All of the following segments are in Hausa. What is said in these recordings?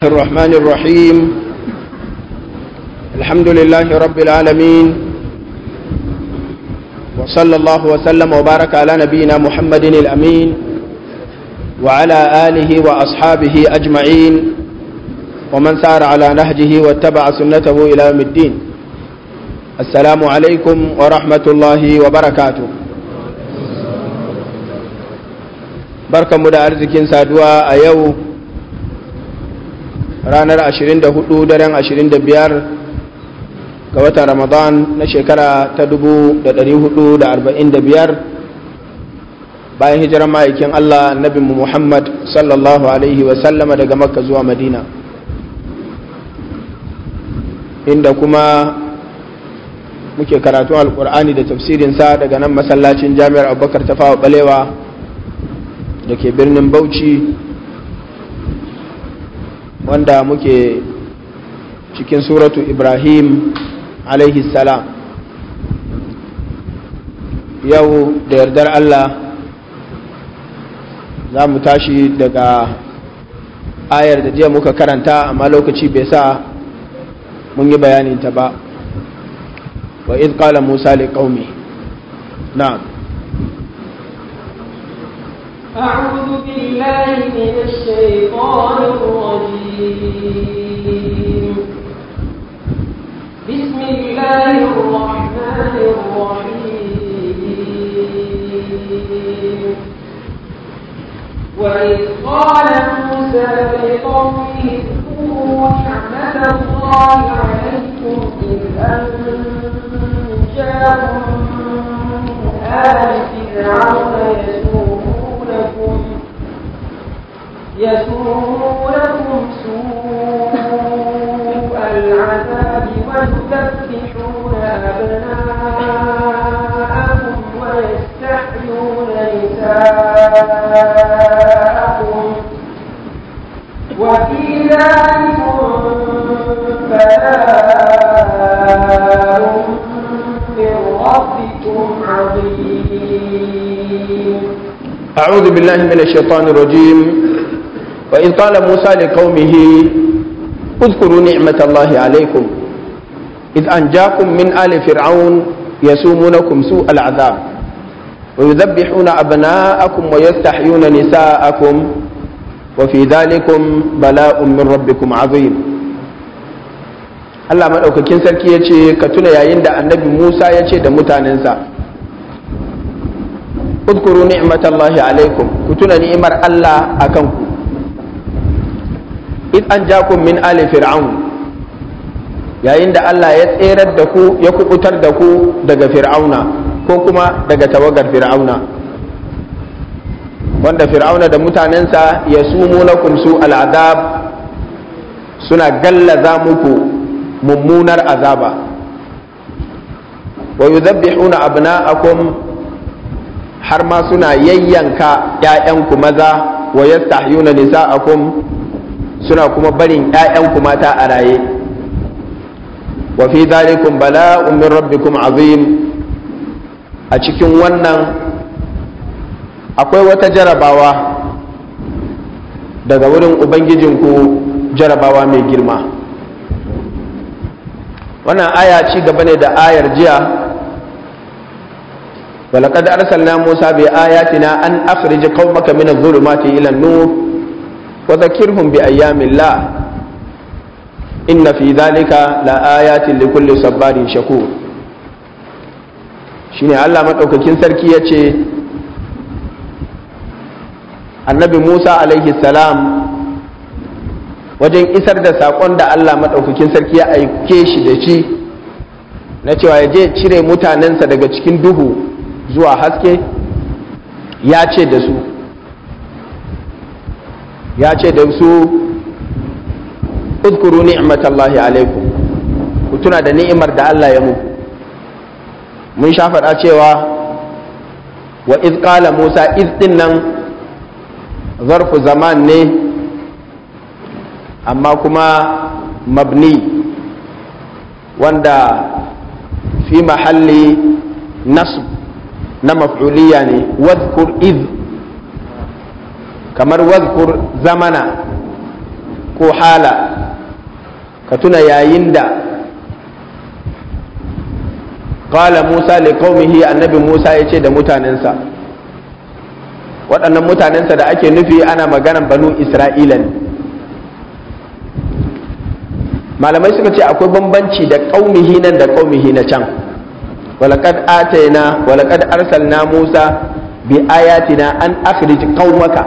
الرحمن الرحيم الحمد لله رب العالمين وصلى الله وسلم وبارك على نبينا محمد الأمين وعلى آله وأصحابه أجمعين ومن سار على نهجه واتبع سنته إلى يوم الدين السلام عليكم ورحمة الله وبركاته بركة مدى أرزكين سادوا أيو ranar 24 daren 25 ga watan ramadan na shekara ta 1445 bayan hijirar ma'aikin allah annabinmu muhammad sallallahu alaihi wasallama daga makka zuwa madina inda kuma muke karatun alkur'ani da tafsirinsa daga nan masallacin jami'ar abubakar tafawa balewa da ke birnin bauchi wanda muke cikin suratu ibrahim alaihi salam yau da yardar allah za mu tashi daga ayar da jiya muka karanta amma lokaci bai sa mun yi bayaninta ba wa iz qala musa li qaumi na'am أعوذ بالله من الشيطان الرجيم بسم الله الرحمن الرحيم وإذ قال موسى لقومه اذكروا نعمة الله عليكم إذ أنجاكم من آل فرعون يسومونكم يسومونكم سوء العذاب ويذبحون أبناءكم ويستحيون نساءكم وفي ذلكم بلاء من ربكم عظيم أعوذ بالله من الشيطان الرجيم وإذ قال موسى لقومه اذكروا نعمة الله عليكم إذ أنجاكم من آل فرعون يسومونكم سوء العذاب ويذبحون أبناءكم ويستحيون نساءكم وفي ذلكم بلاء من ربكم عظيم Allah maɗaukakin sarki ya ce ka tuna yayin da annabi Musa ya ce da mutanensa udkuru ni'matallahi alaikum ku tuna ni'imar Allah a kanku id an jakum min ali fir'aun yayin da Allah ya tserar da ku ya kubutar da ku daga fir'auna ko kuma daga tawagar fir'auna wanda fir'auna da mutanensa ya sumu lakum su al'adab suna gallaza muku mummunar azaba wa yuzabbihuna abna'akum har ma suna yayyanka ‘ya'yanku maza wa yastahyuna nisa'akum suna kuma barin ‘ya'yanku mata a raye wa fi zalikum bala'un min rabbikum azim a cikin wannan akwai wata jarabawa daga wurin ubangijinku jarabawa mai girma wannan aya ci gaba ne da ayar jiya ولقد أرسلنا موسى بآياتنا أن أخرج قومك من الظلمات إلى النور وذكرهم بأيام الله إن في ذلك لآيات لكل صبار شكور shine Allah maɗaukakin sarki ya ce annabi Musa alaihi salam wajen isar da saƙon da Allah maɗaukakin sarki ya aike shi da shi na cewa ya je cire mutanensa daga cikin duhu zuwa haske ya ce da su ya ce da su uzkuru ni'matallahi alaikum ku tuna da ni'imar da Allah ya muku mun sha faɗa cewa wa iz qala Musa iz din nan zarfu zaman ne amma kuma mabni wanda fi mahalli nasb na maf'uliya ne wadhkur iz kamar wadhkur zamana ko ko hala ka tuna yayin da qala Musa li qaumihi annabi Musa ya ce da mutanensa waɗannan mutanensa da ake nufi ana maganan banu Isra'ila ne malamai suka ce akwai bambanci da qaumihi nan da qaumihi na can walaqad atayna walaqad arsalna Musa bi ayatina an akhrij qaumaka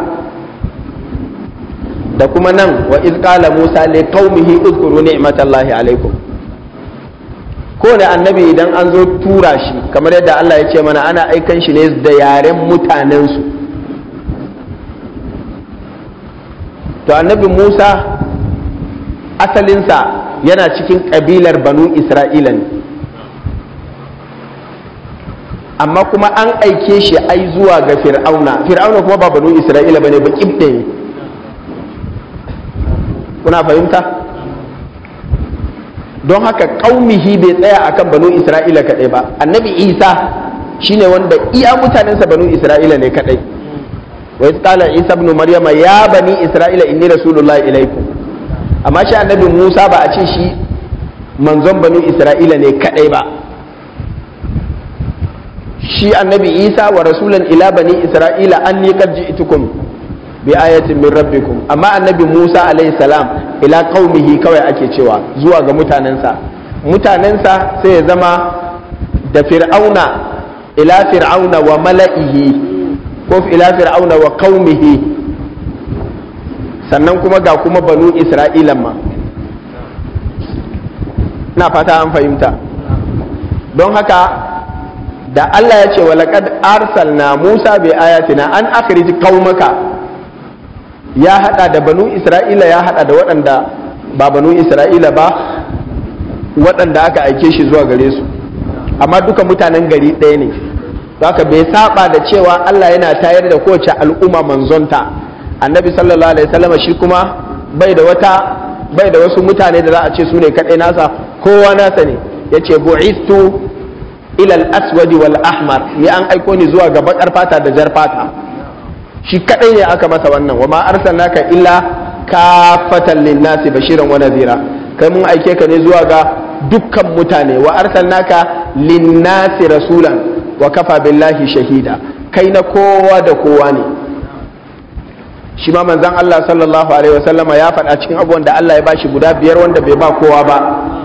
da kuma nan wa iz qala Musa li qaumihi uzkuru ni'matallahi alaikum kowane annabi idan an zo tura shi kamar yadda Allah ya ce mana ana aikan shi ne da yaren mutanensu to annabi Musa asalinsa yana cikin ƙabilar banu Isra'ila ne amma kuma an aike shi ai zuwa ga fir'auna fir'auna kuma ba banu Isra'ila bane ba kibɗe ne kuna fahimta? don haka ƙaumihi bai tsaya akan banu isra'ila kaɗai ba annabi isa shine wanda iya mutanensa banu isra'ila ne kaɗai wa qala isa ibn maryama ya bani isra'ila inni rasulullahi ilaikum amma shi annabi musa ba a ce shi manzon banu isra'ila ne kaɗai ba shi annabi isa wa rasulan ila bani isra'ila anni qad ji'tukum bi ayatin min rabbikum amma annabi Musa alayhi salam ila qaumihi kawai ake cewa zuwa ga mutanensa mutanensa sai ya zama da fir'auna ila fir'auna wa mala'ihi ko ila fir'auna wa qaumihi sannan kuma ga kuma banu isra'ilan ma na fata an fahimta don haka da Allah ya ce wa laqad arsalna Musa bi ayatina an akhrij qaumaka ya hada da banu isra'ila ya hada da waɗanda ba banu isra'ila ba waɗanda aka aike shi zuwa gare su amma duka mutanen gari ɗaya ne haka bai saba da cewa Allah yana tayar da kowace al'umma manzonta annabi sallallahu alaihi wasallam shi kuma bai da wata bai da wasu mutane da za a ce su ne kaɗai nasa kowa nasa ne ya ce bu'istu ilal aswadi wal ahmar ni an aiko ni zuwa ga bakar fata da jar fata shi kadai ne aka masa wannan wa ma arsalnaka illa kafatan linnasi bashiran wa nadhira kai mun aike ka ne zuwa ga dukkan mutane wa arsalnaka linnasi rasulan wa kafa billahi shahida kai na kowa da kowa ne shi ma manzon Allah sallallahu alaihi wasallama ya faɗa cikin abubuwan da Allah ya bashi guda biyar wanda bai ba kowa ba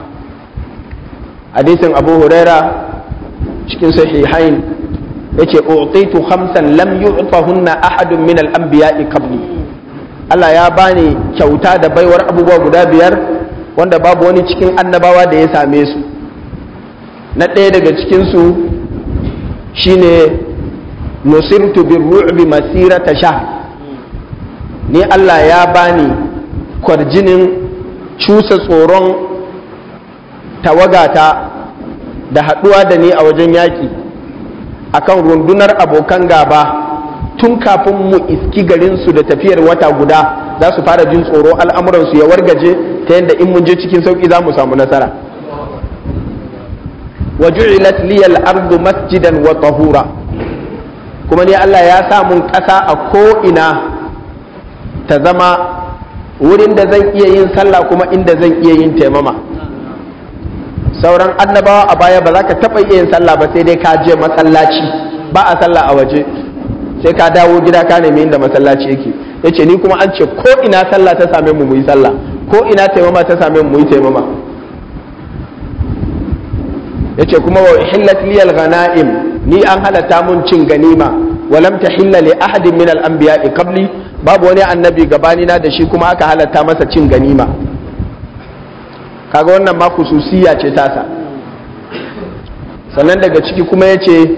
hadisin Abu Huraira cikin sahihain yace utitu khamsan lam yu'tahunna ahadun min al-anbiya'i qabli Allah ya bani kyauta da baiwar abubuwa guda biyar wanda babu wani cikin annabawa da ya same su na ɗaya daga cikin su shine nusirtu birru'bi masirata shahr ni Allah ya bani kwarjinin cusa tsoron tawagata da haɗuwa da ni a wajen yaƙi akan rundunar abokan gaba tun kafin mu iski garinsu da tafiyar wata guda za su fara jin tsoro al'amuransu ya wargaje ta yadda in mun je cikin sauƙi za mu samu nasara wa ju'ilat liyal ardu masjidan wa tahura kuma ne Allah ya sa mun ƙasa a ko'ina ta zama wurin da zan iya yin sallah kuma inda zan iya yin taimama sauran annabawa a baya ba za ka taɓa iya yin sallah ba sai dai ka je masallaci ba a sallah a waje sai ka dawo gida ka nemi inda masallaci yake yace ni kuma an ce ko ina sallah ta same mu mu yi sallah ko ina taimama ta same mu mu yi taimama yace kuma wa hillat liyal ghanaim ni an halatta mun cin ganima wa lam tahilla li ahadin min al anbiya'i qabli babu wani annabi gabani na da shi kuma aka halatta masa cin ganima kaga wannan ma khususiya ce tasa sannan daga ciki kuma yace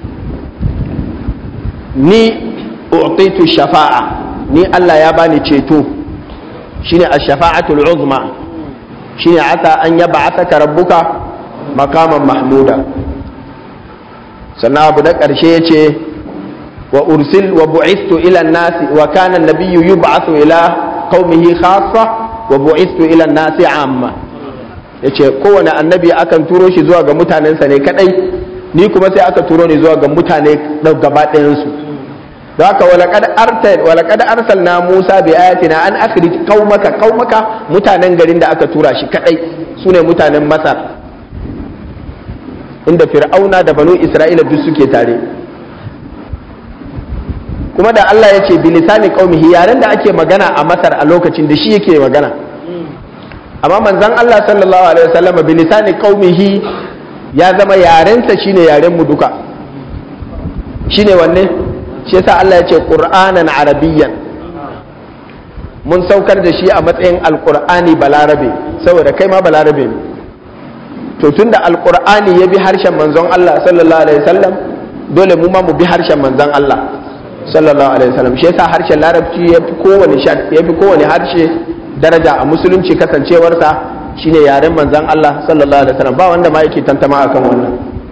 ni u'titu shafa'a ni Allah ya bani ceto shine ash-shafa'atul uzma shine asa an yab'athaka rabbuka makaman mahmuda sannan abu na ƙarshe ya ce wa ursil wa bu'istu ila nasi wa kana nabiyyu yub'athu ila qaumihi khassa wa bu'istu ila nasi amma yace kowane annabi akan turo shi zuwa ga mutanensa ne kadai ni kuma sai aka turo ni zuwa ga mutane gaba ɗayan su da haka walaqad artal walaqad arsalna Musa bi ayatina an akhrij qaumaka qaumaka mutanen garin da aka tura shi kadai sune mutanen Masar inda Fir'auna da Banu Isra'ila duk suke tare kuma da Allah ya ce bilisani qaumihi yaren da ake magana a Masar a lokacin da shi yake magana amma manzon Allah sallallahu alaihi wasallam bilisani qaumihi ya zama yarensa shine yaren mu duka shine wanne shi yasa Allah ya ce qur'anan arabiyyan mun saukar da shi a matsayin alqur'ani balarabe saboda kai ma balarabe ne to tunda alqur'ani ya bi harshen manzon Allah sallallahu alaihi wasallam dole mu ma mu bi harshen manzon Allah sallallahu alaihi wasallam shi yasa harshen larabci ya fi kowane ya fi kowane harshe daraja a musulunci kasancewarsa shine yaren manzon Allah sallallahu alaihi wasallam ba wanda ma yake tantama akan wannan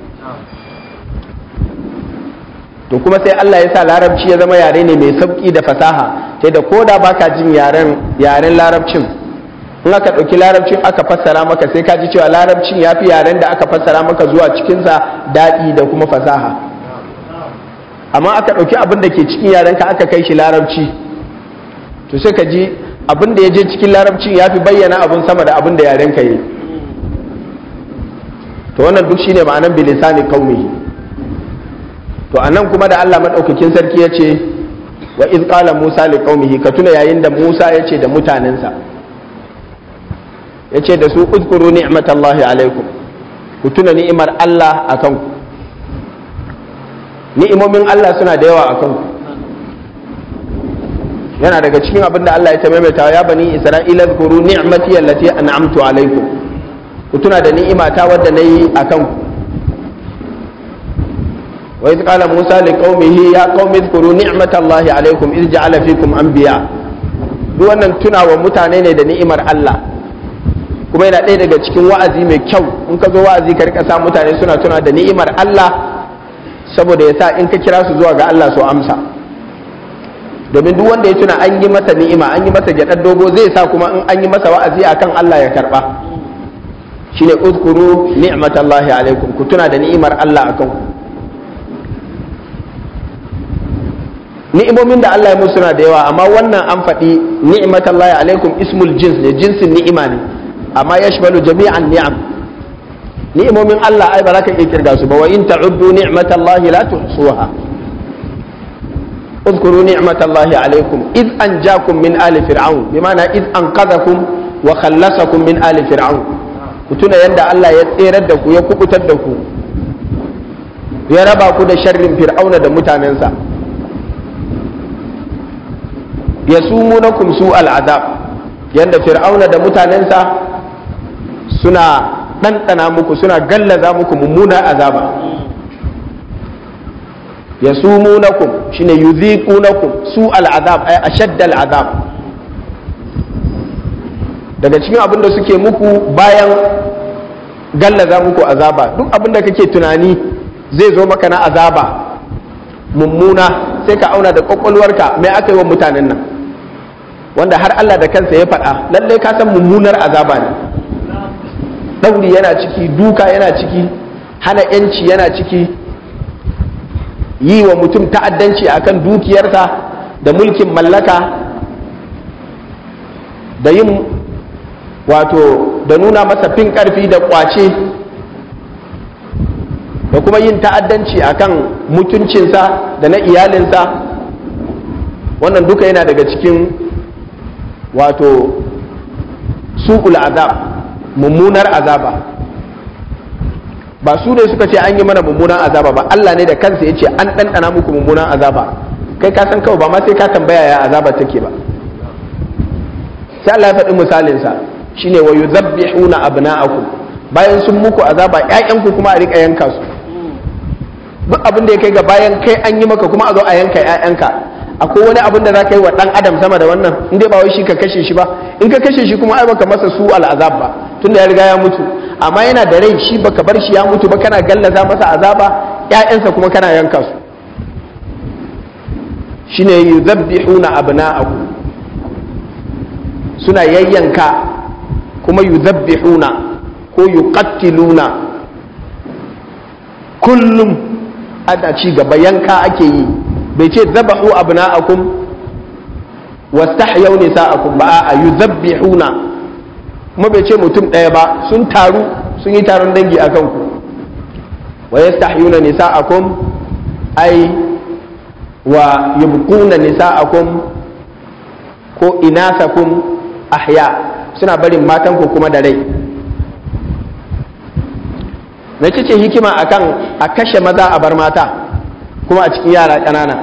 to kuma sai Allah ya sa larabci ya zama yare ne mai sauki da fasaha sai da koda baka jin yaren yaren larabcin in aka ɗauki larabcin aka fassara maka sai ka ji cewa larabcin ya fi yaren da aka fassara maka zuwa cikinsa daɗi da kuma fasaha amma aka ɗauki abin da ke cikin yarenka aka kai shi larabci to sai ka ji abin da ya je cikin larabcin ya fi bayyana abin sama da abin da yarenka yi to wannan duk shine ma'anan bilisani qaumihi to anan kuma da Allah madaukakin sarki ya ce wa iz qala Musa li qaumihi ka tuna yayin da Musa ya ce da mutanensa ya ce da su uzkuru ni'matallahi alaikum ku tuna ni'imar Allah akan ku ni'imomin Allah suna da yawa akan ku yana daga cikin abin da Allah ya ta maimaita ya bani Isra'ila zkuru ni'mati allati an'amtu alaikum ku tuna da ni'imata wadda nayi akan ku wa iz qala Musa liqaumihi ya qaumi zkuru ni'matallahi alaikum iz ja'ala fikum anbiya duk wannan tunawa mutane ne da ni'imar Allah kuma yana ɗaya daga cikin wa'azi mai kyau in ka zo wa'azi ka rika sa mutane suna tuna da ni'imar Allah saboda ya sa in ka kira su zuwa ga Allah su amsa domin duk wanda ya tuna an yi masa ni'ima an yi masa gyaɗar dogo zai sa kuma in an yi masa wa'azi akan Allah ya karɓa shine uzkuru ni'matallahi alaikum ku tuna da ni'imar Allah akan ku ni'imomin da Allah ya musu suna da yawa amma wannan an faɗi ni'matallahi alaikum ismul jins ne jinsin ni'ima ne amma yashmalu jami'an ni'am ni'imomin Allah ai ba za ka iya kirga su ba wa in ta'uddu ni'matallahi la tuhsuha اذكروا نعمة الله عليكم إذ أنجاكم من آل فرعون بمعنى إذ أنقذكم وخلصكم من آل فرعون كتنا يندى الله يتيردك يكبتدك يرباك دا شر فرعون دا متاننسا يسومونكم سوء العذاب يندى فرعون دا متاننسا سنا ɗanɗana muku suna gallaza muku mummuna azaba yasumunakum shine yudhiqunakum su al'azab ay ashadd al'azab daga cikin abin da suke muku bayan gallaza muku azaba duk abin da kake tunani zai zo maka na azaba mummuna sai ka auna da kwakwalwarka mai aka yi wa mutanen nan wanda har Allah da kansa ya faɗa lallai ka san mummunar azaba ne ɗauri yana ciki duka yana ciki hana yanci yana ciki yi wa mutum ta'addanci akan dukiyarsa da mulkin mallaka da yin wato da nuna masa fin karfi da kwace da kuma yin ta'addanci akan mutuncinsa da na iyalinsa wannan duka yana daga cikin wato su'ul azab mummunar azaba ba su ne suka ce an yi mana mummunan azaba ba Allah ne da kansa ya ce an ɗanɗana muku mummunan azaba kai ka san kawai ba ma sai ka tambaya ya azaba take ba sai Allah ya faɗi misalinsa shine wa yuzabbihuna abna'akum bayan sun muku azaba ƴaƴanku kuma a riƙa yanka su duk abin da ya kai ga bayan kai an yi maka kuma a zo a yanka ƴaƴanka akwai wani abin da za ka yi wa ɗan adam sama da wannan in dai ba wai shi ka kashe shi ba in ka kashe shi kuma ai baka masa su al'azab ba tunda ya riga ya mutu amma yana da rai shi baka bar shi ya mutu ba kana gallaza masa azaba ƴaƴansa kuma kana yanka su shine yuzabbihuna abna'akum suna yayyanka kuma yuzabbihuna ko yuqattiluna kullum ana ci gaba yanka ake yi bai ce zabahu abna'akum wastahyaw nisa'akum ba a yuzabbihuna kuma bai ce mutum ɗaya ba sun taru sun yi taron dangi a kanku wa yastahyuna nisa'akum ai wa yubquna nisa'akum ko inasakum ahya suna barin matanku kuma da rai na ce hikima akan a kashe maza a bar mata kuma a cikin yara ƙanana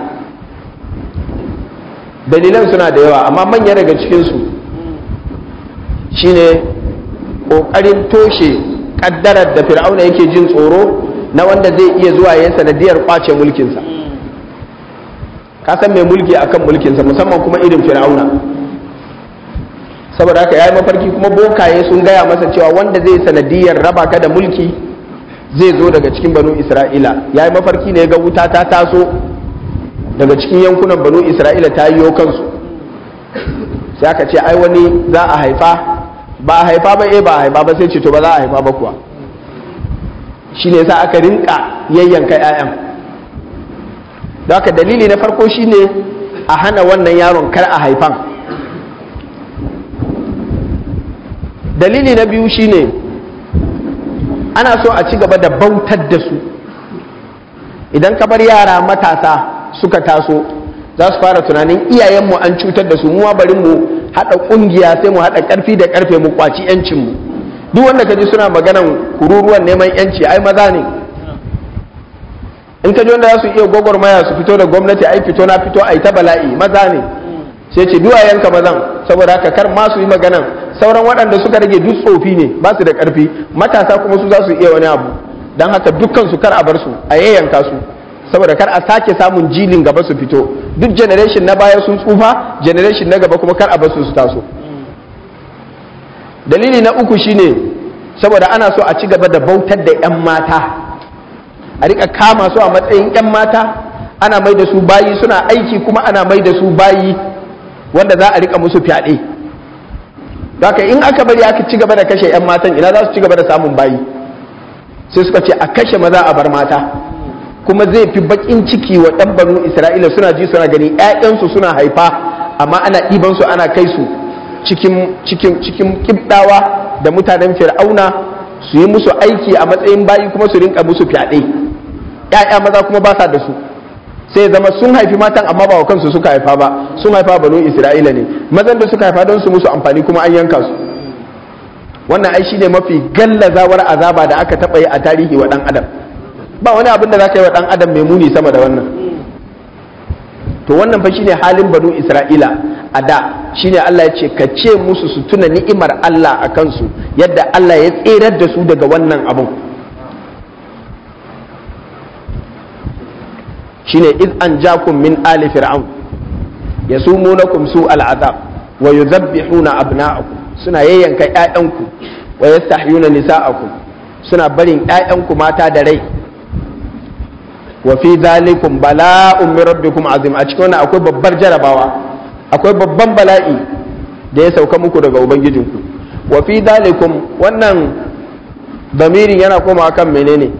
dalilan suna da yawa amma manya daga cikinsu shine ƙoƙarin toshe ƙaddarar da fir'auna yake jin tsoro na wanda zai iya zuwa ya sanadiyar kwace mulkinsa ka san mai mulki akan mulkinsa musamman kuma irin fir'auna saboda haka ya yi mafarki kuma bokaye sun gaya masa cewa wanda zai sanadiyar raba ka da mulki zai zo daga cikin banu isra'ila ya yi mafarki ne ga wuta ta taso daga cikin yankunan banu isra'ila ta yiwo kansu sai aka ce ai wani za a haifa ba a haifa ba eh ba a haifa ba sai ce to ba za a haifa ba kuwa shi ne sa aka rinka yayyanka 'ya'yan da haka dalili na farko shine a hana wannan yaron kar a haifan dalili na biyu shine ana so a ci gaba da bautar da su idan ka bar yara matasa suka taso za su fara tunanin iyayenmu an cutar da su mu bari mu haɗa ƙungiya sai mu haɗa ƙarfi da ƙarfe mu kwaci yancinmu duk wanda ka ji suna maganan kururuwan neman yanci ai maza ne in ka ji wanda za su iya gwagwarmaya su fito da gwamnati ai fito na fito ai ta bala'i maza ne sai ce duwayenka mazan saboda haka kar ma su yi maganan sauran waɗanda suka rage duk tsofi ne ba su da ƙarfi matasa kuma su za su iya wani abu don haka dukkan su kar a bar su a yayyanka su saboda kar a sake samun jilin gaba su fito duk generation na baya sun tsufa generation na gaba kuma kar a bar su su taso dalili na uku shine saboda ana so a ci gaba da bautar da 'yan mata a rika kama su a matsayin 'yan mata ana mai da su bayi suna aiki kuma ana mai da su bayi wanda za a rika musu fyaɗe haka in aka bari aka ci gaba da kashe 'yan matan ina za su ci gaba da samun bayi sai suka ce a kashe maza a bar mata kuma zai fi bakin ciki wa ɗan banu isra'ila suna ji suna gani 'ya'yansu suna haifa amma ana ɗiban su ana kai su cikin cikin cikin kibdawa da mutanen fir'auna su yi musu aiki a matsayin bayi kuma su rinka musu fyaɗe 'ya'ya maza kuma ba sa da su sai zama sun haifi matan amma ba wa kansu suka haifa ba sun haifa banu isra'ila ne mazan da suka haifa don su musu amfani kuma an yanka su wannan ai shine mafi gallazawar azaba da aka taɓa yi a tarihi wa ɗan adam ba wani abin da za ka yi wa ɗan adam mai muni sama da wannan to wannan fa shine halin banu isra'ila a da shine Allah ya ce ka ce musu su tuna ni'imar Allah a kansu yadda Allah ya tserar da su daga wannan abun shine iz an jakum min ali fir'aun yasumunakum su al'azab wa yuzabbihuna abna'akum suna yayyanka ƴaƴanku wa yastahyuna nisa'akum suna barin ƴaƴanku mata da rai wa fi dhalikum bala'un min rabbikum azim a cikin wannan akwai babbar jarabawa akwai babban bala'i da ya sauka muku daga ubangijinku wa fi dhalikum wannan damirin yana koma kan menene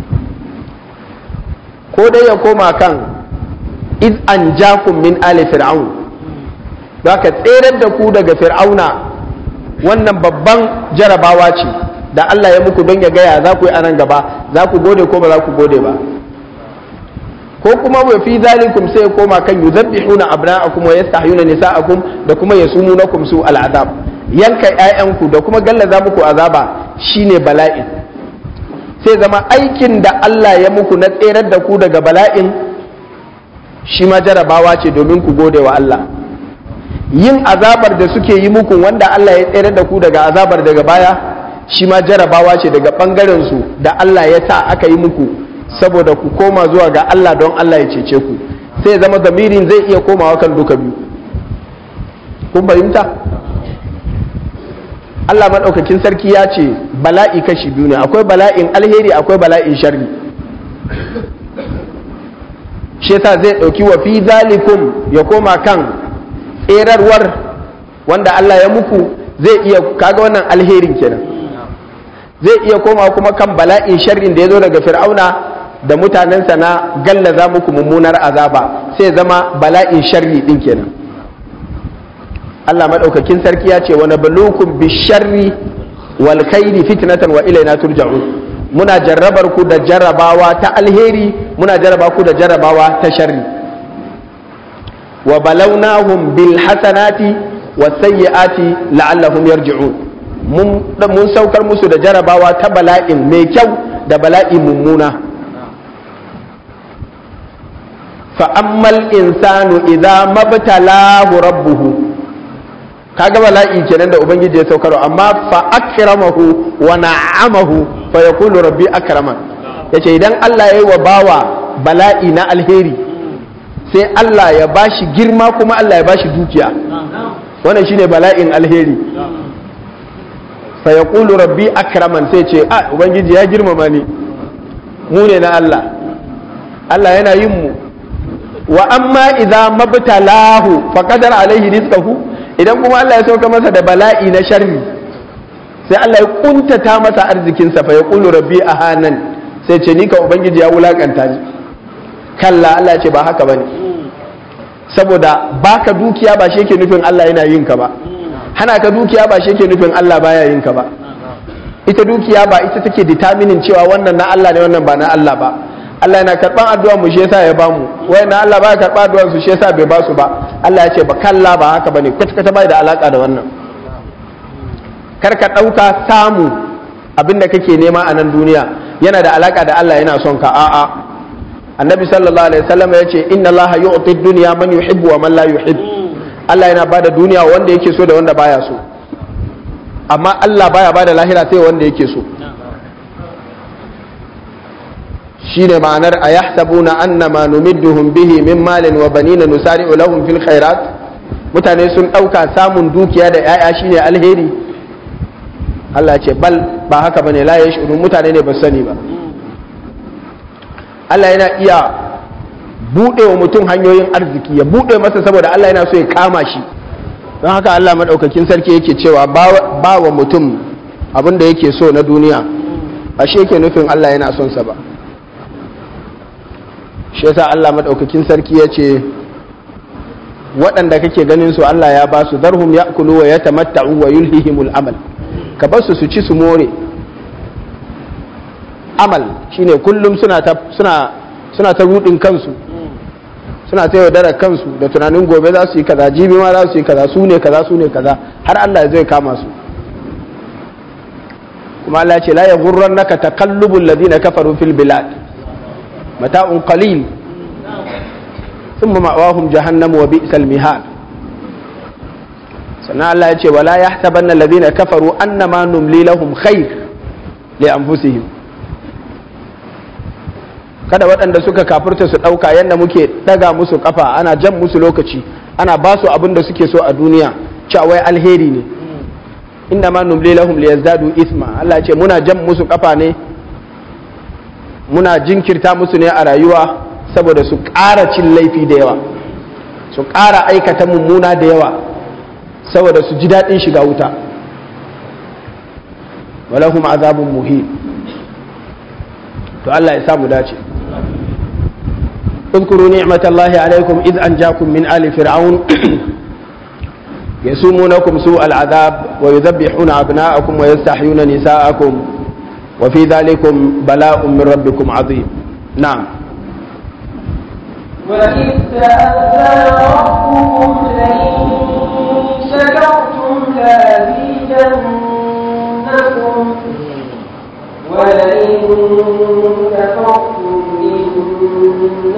ko dai ya koma kan iz an jakum min ali fir'aun ka tserar da ku daga fir'auna wannan babban jarabawa ce da Allah ya muku don ya gaya za ku yi anan gaba za ku gode ko ba za ku gode ba ko kuma wa fi zalikum sai ya koma kan yuzabbihuna abna'akum wa yastahyuna nisa'akum da kuma yasumunakum su al'azab yanka ƴaƴanku da kuma gallaza muku azaba shine bala'i sai zama aikin da Allah ya muku na tserar da ku daga bala'in shi ma jarabawa ce domin ku gode wa Allah yin azabar da suke yi muku wanda Allah ya tserar da ku daga azabar daga baya shi ma jarabawa ce daga ɓangaren su da Allah ya sa aka yi muku saboda ku koma zuwa ga Allah don Allah ya cece ku sai zama zamirin zai iya komawa kan duka biyu kun fahimta Allah maɗaukakin sarki ya ce bala'i kashi biyu ne akwai bala'in alheri akwai bala'in sharri shi yasa zai ɗauki wa fi zalikum ya koma kan tserarwar wanda Allah ya muku zai iya kaga wannan alherin kenan zai iya koma kuma kan bala'in sharrin da ya zo daga fir'auna da mutanensa na gallaza muku mummunar azaba sai zama bala'in sharri din kenan Allah madaukakin sarki ya ce wa nabluukum bisharri wal khairi fitnatan wa ilaina turja'un muna jarrabar ku da jarrabawa ta alheri muna jarraba ku da jarrabawa ta sharri wa balawnahum bil hasanati was sayyiati la'allahum yarji'un mun mun saukar musu da jarrabawa ta bala'in mai kyau da bala'i mummuna fa ammal insanu idza mabtalahu rabbuhu kaga bala'i kenan da ubangiji ya saukar amma fa akramahu wa na'amahu fa yaqulu rabbi akraman yace idan Allah yayi wa bawa bala'i na alheri sai Allah ya bashi girma kuma Allah ya bashi dukiya wannan shine bala'in alheri fa yaqulu rabbi akraman sai ce a ubangiji ya girmama ni mu ne na Allah Allah yana yin mu wa amma idza mabtalahu fa qadara alaihi rizqahu idan kuma Allah ya sauka masa da bala'i na sharri sai Allah ya kuntata masa arzikinsa fa yaqulu rabbi ahanan sai ce ni ka ubangiji ya wulakanta ni kalla Allah ya ce ba haka bane saboda baka dukiya ba shi yake nufin Allah yana yin ka ba hana ka dukiya ba shi yake nufin Allah baya yin ka ba ita dukiya ba ita take determining cewa wannan na Allah ne wannan ba na Allah ba Allah yana karban addu'a mu shi yasa ya bamu wai na Allah baya karba addu'ar su shi yasa bai ba su ba Allah ya ce ba kalla ba haka bane kwata kwata bai da alaka da wannan kar ka dauka samu abinda kake nema a nan duniya yana da alaka da Allah yana son ka a'a annabi sallallahu alaihi wasallam ya ce inna Allah yu'ti dunya man yuhibbu wa man la yuhib Allah yana bada duniya wanda yake so da wanda baya so amma Allah baya bada lahira sai wanda yake so shine ma'anar a yahsabuna annama numidduhum bihi min malin wa banina nusari'u lahum fil khairat mutane sun ɗauka samun dukiya da 'ya'ya shine alheri Allah ce bal ba haka bane la yashurun mutane ne ba sani ba Allah yana iya buɗe wa mutum hanyoyin arziki ya buɗe masa saboda Allah yana so ya kama shi don haka Allah maɗaukakin sarki yake cewa ba wa mutum abin da yake so na duniya ba shi yake nufin Allah yana son sa ba shi yasa Allah madaukakin sarki ya ce waɗanda kake ganin su Allah ya ba su darhum ya'kulu wa yatamatta'u wa yulhihimul amal ka bar su su ci su more amal shine kullum suna ta suna suna ta rudin kansu suna ta yaudara kansu da tunanin gobe za su yi kaza jibi ma za su yi kaza su ne kaza su ne kaza har Allah zai kama su kuma Allah ce la yaghurrannaka taqallubul ladina kafaru fil bilad mata'un qalil thumma ma'wahum jahannam wa bi'sal mihad sannan Allah ya ce wala yahsabanna alladhina kafaru annama numli lahum khair li anfusihim kada waɗanda suka kafirta su ɗauka yadda muke ɗaga musu ƙafa ana jan musu lokaci ana ba su abin da suke so a duniya cewa wai alheri ne inna ma numli lahum liyazdadu isma Allah ce muna jan musu ƙafa ne muna jinkirta musu ne a rayuwa saboda su ƙara cin laifi da yawa su ƙara aikata mummuna da yawa saboda su ji daɗin shiga wuta walahum azabun muhin to Allah ya samu dace اذكروا نعمة الله عليكم إذ أنجاكم من آل فرعون يسومونكم سوء العذاب ويذبحون أبناءكم ويستحيون نساءكم وفي ذلكم بلاء من ربكم عظيم نعم وإذ تأذن ربكم لئن شكرتم لأزيدنكم ولئن كفرتم إن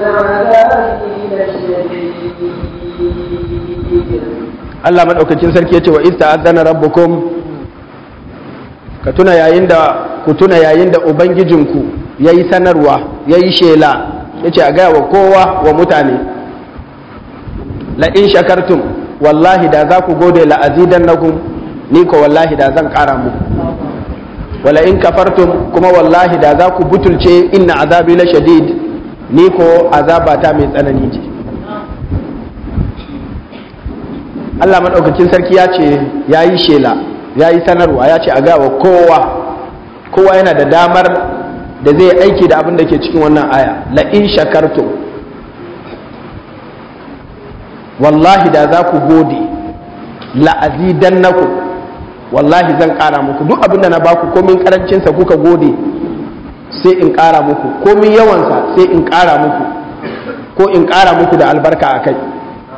عذابي لشديد Allah maɗaukacin sarki ya ce wa ista azana rabbukum ka tuna yayin da ku tuna yayin da ubangijinku ya yi sanarwa ya yi shela ya ce a gaya wa kowa wa mutane la'in shakartum wallahi da za ku gode la'azidan nakum ni ko wallahi da zan ƙara muku wala in kafartum kuma wallahi da za ku butulce inna azabi la shadid ni ko azabata mai tsanani ce Allah maɗaukakin sarki ya ce ya yi shela ya yi sanarwa ya ce a gawa kowa kowa yana da damar da zai aiki da abin da ke cikin wannan aya la in shakartum wallahi da za ku gode la azidannakum wallahi zan ƙara muku duk abin da na baku komin karancinsa kuka gode sai in ƙara muku komin yawansa sai in ƙara muku ko in ƙara muku da albarka a kai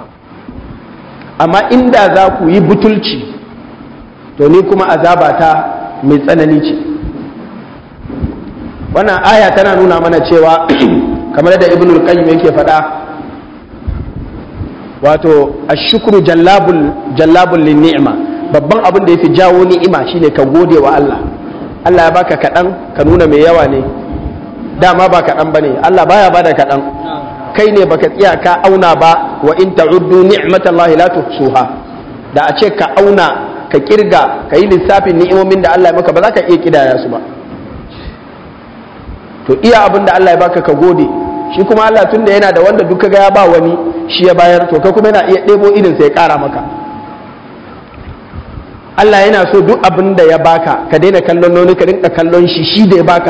amma inda za ku yi butulci to ni kuma azabata mai tsanani ce wannan aya tana nuna mana cewa kamar da ibn al-qayyim yake faɗa wato ashukru jallabul jallabul lin ni'ma babban abin da yafi jawo ni'ima shine ka gode wa Allah Allah ya baka kaɗan ka nuna mai yawa ne dama ba kaɗan bane Allah baya bada kaɗan kai ne baka tsaya ka auna ba wa in ta'uddu ni'matallahi la tuhsuha da a ce ka auna ka kirga ka yi lissafin ni'imomin da Allah ya maka ba za ka iya kidaya su ba to iya abin da Allah ya baka ka gode shi kuma Allah tun da yana da wanda duk ga ya ba wani shi ya bayar to ka kuma yana iya ɗebo irin sai ya ƙara maka Allah yana so duk abin da ya baka ka daina kallon noni ka rinka kallon shi shi da ya baka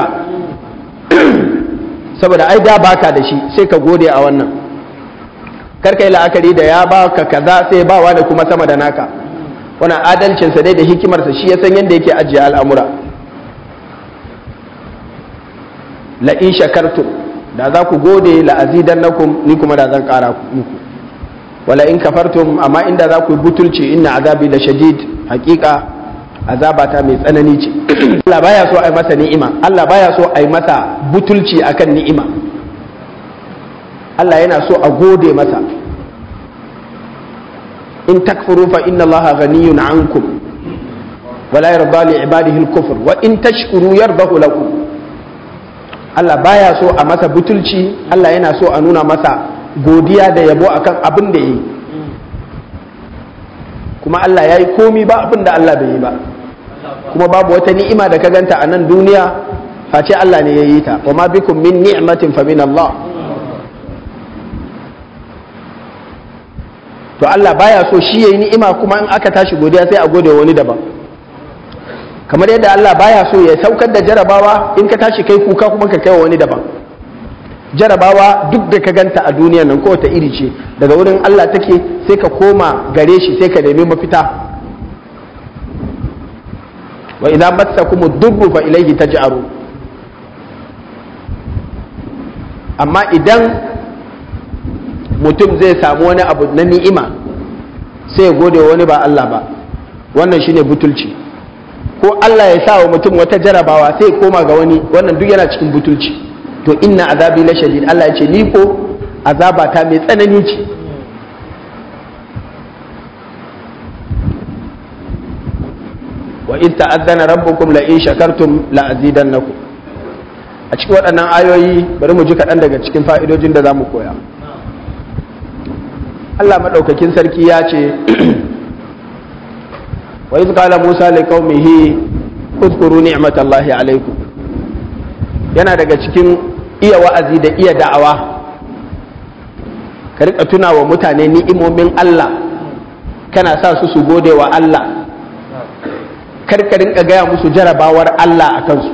saboda ai da baka da shi sai ka gode a wannan kar ka yi la'akari da ya baka kaza sai bawa da kuma sama da naka wannan adalcinsa dai da hikimarsa shi ya san yadda yake ajiye al'amura la in shakartum da za ku gode la azidannakum ni kuma da zan kara muku wala in kafartum amma inda za ku yi butulci inna azabi da shadid hakika azabata mai tsanani ce Allah baya so a yi masa ni'ima Allah baya so a yi masa butulci akan ni'ima Allah yana so a gode masa in takfuru fa inna allaha ghaniyun ankum wala yarda li ibadihi al-kufr wa in tashkuru yardahu lakum Allah baya so a masa butulci Allah yana so a nuna masa godiya da yabo akan abin da yi kuma Allah ya yi komi ba abin da Allah bai yi ba kuma babu wata ni'ima da ka ganta a nan duniya face Allah ne ya yi ta wa ma bikum min ni'matin fa min Allah to Allah baya so shi yayi ni'ima kuma in aka tashi godiya sai a gode wani daban kamar yadda Allah baya so ya saukar da jarabawa in ka tashi kai kuka kuma ka kai wa wani daban jarabawa duk da ka ganta a duniya nan ko ta iri ce daga wurin Allah take sai ka koma gare shi sai ka nemi mafita wa idan massakum ad-durru fa ilayhi taj'aru amma idan mutum zai samu wani abu na ni'ima sai ya gode wani ba Allah ba wannan shine butulci ko Allah ya sa wa mutum wata jarabawa sai ya koma ga wani wannan duk yana cikin butulci to inna azabi la shadid Allah ya ce ni ko azaba ta mai tsanani ce wa in ta'azzana rabbukum la in shakartum la azidannakum a cikin waɗannan ayoyi bari mu ji kaɗan daga cikin fa'idojin da za mu koya Allah maɗaukakin sarki ya ce wa iz qala Musa li qaumihi uzkuru ni'matallahi alaikum yana daga cikin iya wa'azi da iya da'awa ka rika tuna wa mutane ni'imomin Allah kana sa su su gode wa Allah kar ka rinka gaya musu jarabawar Allah a kansu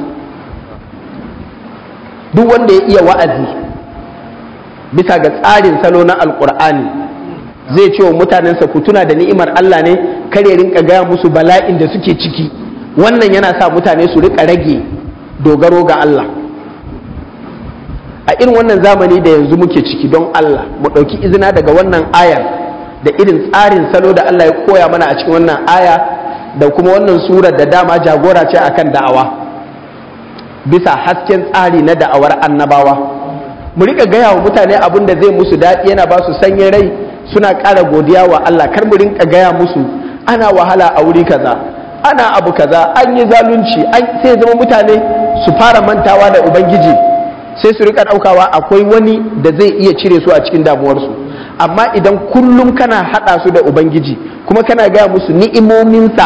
duk wanda ya iya wa'azi bisa ga tsarin salo na alkur'ani zai ce wa mutanensa ku tuna da ni'imar Allah ne kar ya rinka gaya musu bala'in da suke ciki wannan yana sa mutane su rika rage dogaro ga Allah a irin wannan zamani da yanzu muke ciki don Allah mu ɗauki izina daga wannan ayar da irin tsarin salo da Allah ya koya mana a cikin wannan aya da kuma wannan surar da dama jagora ce akan da'awa bisa hasken tsari na da'awar annabawa mu rika gaya wa mutane abin da zai musu daɗi yana ba su sanyin rai suna ƙara godiya wa Allah kar mu rinka gaya musu ana wahala a wuri kaza ana abu kaza an yi zalunci an sai zama mutane su fara mantawa da ubangiji sai su rika ɗaukawa akwai wani da zai iya cire su a cikin damuwarsu amma idan kullum kana haɗa su da ubangiji kuma kana gaya musu ni'imominsa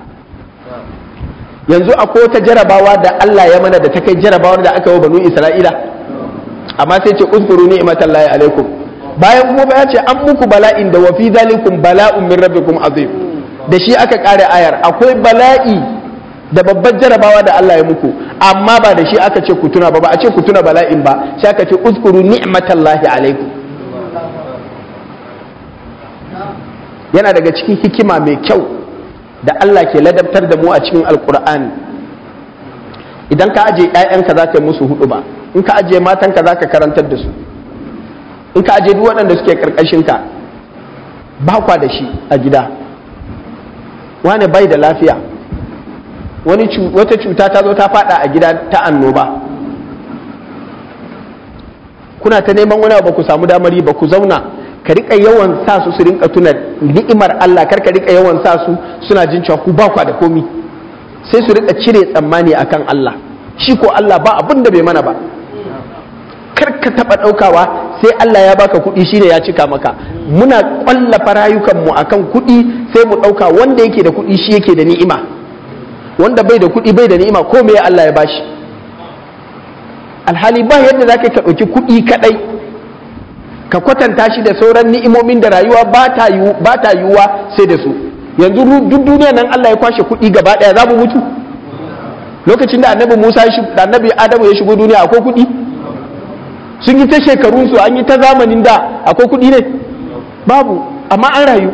yanzu akwai wata jarabawa da Allah ya mana da ta kai jarabawar da aka yi banu Isra'ila amma sai ce uzkuru ni'matallahi alaikum bayan kuma ba ya ce an muku bala'in da wa fi zalikum bala'un min rabbikum azim da shi aka kare ayar akwai bala'i da babbar jarabawa da Allah ya muku amma ba da shi aka ce ku tuna ba ba a ce ku tuna bala'in ba sai aka ce uzkuru ni'matallahi alaikum yana daga cikin hikima mai kyau da Allah ke ladabtar da mu a cikin alkur'ani idan ka aje 'ya'yanka za ka yi musu hudu ba in ka aje matanka za ka karantar da su in ka aje duk waɗanda suke ƙarƙashinka ba kwa da shi a gida wani bai da lafiya wani wata cuta ta zo ta fada a gida ta annoba kuna ta neman wani ba ku samu damari ba ku zauna ka rika yawan sa su su rinka tuna ni'imar Allah kar ka rika yawan sa su suna jin cewa ku ba kwa da komi sai su rika cire tsammani akan Allah shi ko Allah ba abin da bai mana ba kar ka taba daukawa sai Allah ya baka kuɗi shine ya cika maka muna kwallafa rayukan mu akan kuɗi sai mu dauka wanda yake da kuɗi shi yake da ni'ima wanda bai da kuɗi bai da ni'ima ko me Allah ya bashi alhali ba yadda zaka ka dauki kuɗi kadai ka kwatanta shi da sauran ni'imomin da rayuwa ba ta yiwuwa sai da su yanzu duk duniya nan Allah ya kwashe kuɗi gaba ɗaya za mu mutu lokacin da annabi Musa da annabi Adamu ya shigo duniya akwai kuɗi sun yi ta shekarun su an yi ta zamanin da akwai kuɗi ne babu amma an rayu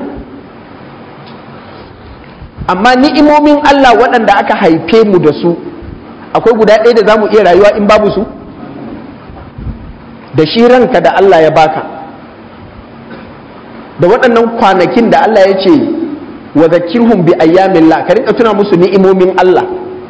amma ni'imomin Allah waɗanda aka haife mu da su akwai guda ɗaya da za mu iya rayuwa in babu su da shi ranka da Allah ya baka da waɗannan kwanakin da Allah ya ce wa zakirhum bi ayyamillah ka rinka tuna musu ni'imomin Allah